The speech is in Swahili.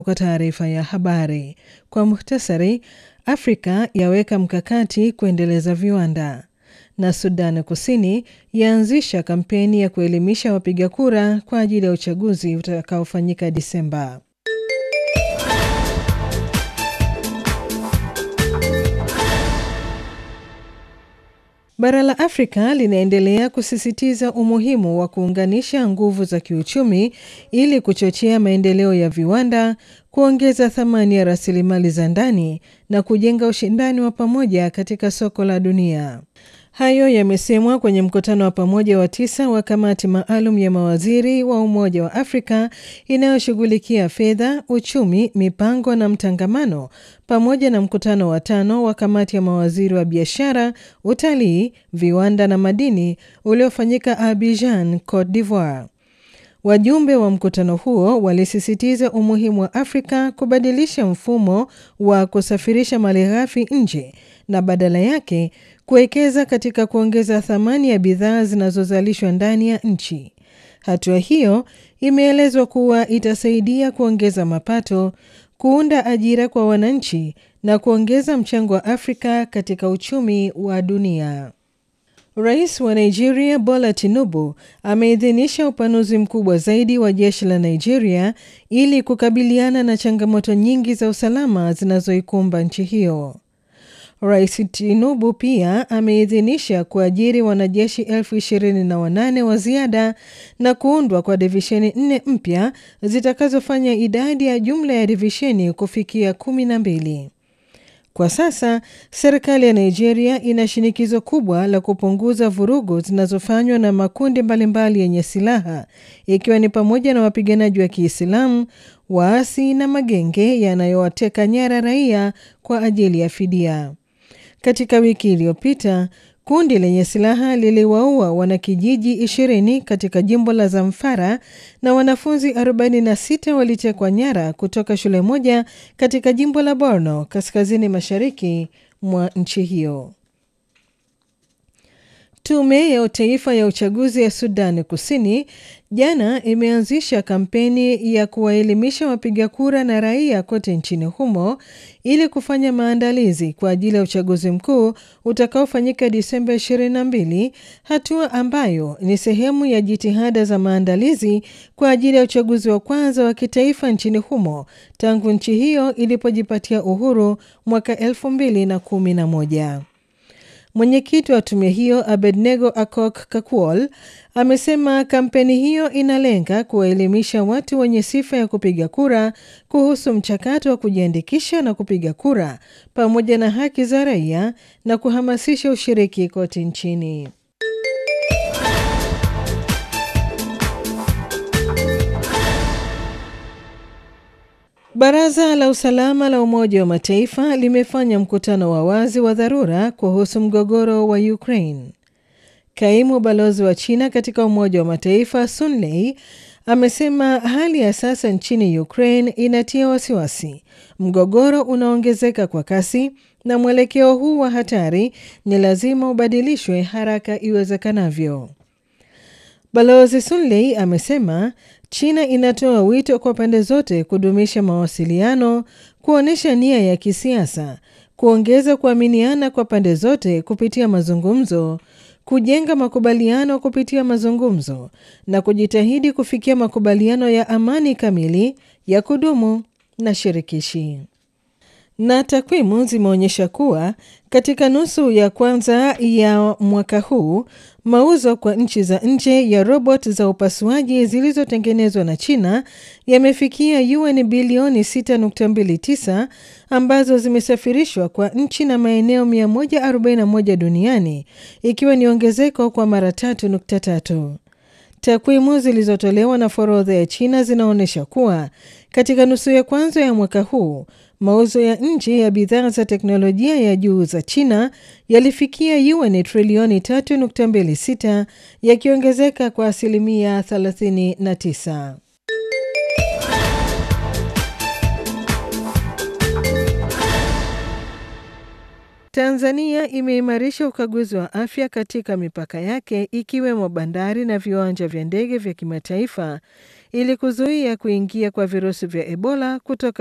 kwa taarifa ya habari. Kwa muhtasari, Afrika yaweka mkakati kuendeleza viwanda na Sudan Kusini yaanzisha kampeni ya kuelimisha wapiga kura kwa ajili ya uchaguzi utakaofanyika Disemba. Bara la Afrika linaendelea kusisitiza umuhimu wa kuunganisha nguvu za kiuchumi ili kuchochea maendeleo ya viwanda, kuongeza thamani ya rasilimali za ndani na kujenga ushindani wa pamoja katika soko la dunia. Hayo yamesemwa kwenye mkutano wa pamoja wa tisa wa kamati maalum ya mawaziri wa Umoja wa Afrika inayoshughulikia fedha, uchumi, mipango na mtangamano, pamoja na mkutano wa tano wa kamati ya mawaziri wa biashara, utalii, viwanda na madini uliofanyika Abidjan, Cote d'Ivoire. Wajumbe wa mkutano huo walisisitiza umuhimu wa Afrika kubadilisha mfumo wa kusafirisha malighafi nje na badala yake kuwekeza katika kuongeza thamani ya bidhaa zinazozalishwa ndani ya nchi. Hatua hiyo imeelezwa kuwa itasaidia kuongeza mapato, kuunda ajira kwa wananchi na kuongeza mchango wa Afrika katika uchumi wa dunia. Rais wa Nigeria Bola Tinubu ameidhinisha upanuzi mkubwa zaidi wa jeshi la Nigeria ili kukabiliana na changamoto nyingi za usalama zinazoikumba nchi hiyo. Rais Tinubu pia ameidhinisha kuajiri wanajeshi elfu ishirini na wanane wa ziada na kuundwa kwa divisheni nne mpya zitakazofanya idadi ya jumla ya divisheni kufikia kumi na mbili. Kwa sasa serikali ya Nigeria ina shinikizo kubwa la kupunguza vurugu zinazofanywa na makundi mbalimbali yenye silaha ikiwa ni pamoja na wapiganaji wa Kiislamu, waasi na magenge yanayowateka nyara raia kwa ajili ya fidia. Katika wiki iliyopita kundi lenye silaha liliwaua wanakijiji 20 katika jimbo la Zamfara na wanafunzi 46 walitekwa nyara kutoka shule moja katika jimbo la Borno kaskazini mashariki mwa nchi hiyo. Tume ya Taifa ya Uchaguzi ya Sudan Kusini jana imeanzisha kampeni ya kuwaelimisha wapiga kura na raia kote nchini humo ili kufanya maandalizi kwa ajili ya uchaguzi mkuu utakaofanyika Disemba 22, hatua ambayo ni sehemu ya jitihada za maandalizi kwa ajili ya uchaguzi wa kwanza wa kitaifa nchini humo tangu nchi hiyo ilipojipatia uhuru mwaka 2011. Mwenyekiti wa tume hiyo Abednego Akok Kakuol amesema kampeni hiyo inalenga kuwaelimisha watu wenye sifa ya kupiga kura kuhusu mchakato wa kujiandikisha na kupiga kura pamoja na haki za raia na kuhamasisha ushiriki kote nchini. Baraza la Usalama la Umoja wa Mataifa limefanya mkutano wa wazi wa dharura kuhusu mgogoro wa Ukraine. Kaimu balozi wa China katika Umoja wa Mataifa Sun Lei amesema hali ya sasa nchini Ukraine inatia wasiwasi. Mgogoro unaongezeka kwa kasi na mwelekeo huu wa hatari ni lazima ubadilishwe haraka iwezekanavyo. Balozi Sun Lei amesema China inatoa wito kwa pande zote kudumisha mawasiliano, kuonyesha nia ya kisiasa, kuongeza kuaminiana kwa pande zote kupitia mazungumzo, kujenga makubaliano kupitia mazungumzo na kujitahidi kufikia makubaliano ya amani kamili, ya kudumu na shirikishi. Na takwimu zimeonyesha kuwa katika nusu ya kwanza ya mwaka huu mauzo kwa nchi za nje ya robot za upasuaji zilizotengenezwa na China yamefikia yuan bilioni 6.29 ambazo zimesafirishwa kwa nchi na maeneo 141 duniani ikiwa ni ongezeko kwa mara 3.3. Takwimu zilizotolewa na forodha ya China zinaonyesha kuwa katika nusu ya kwanza ya mwaka huu mauzo ya nje ya bidhaa za teknolojia ya juu za China yalifikia yuan trilioni 3.26 yakiongezeka kwa asilimia 39. Tanzania imeimarisha ukaguzi wa afya katika mipaka yake ikiwemo bandari na viwanja vya ndege vya kimataifa ili kuzuia kuingia kwa virusi vya Ebola kutoka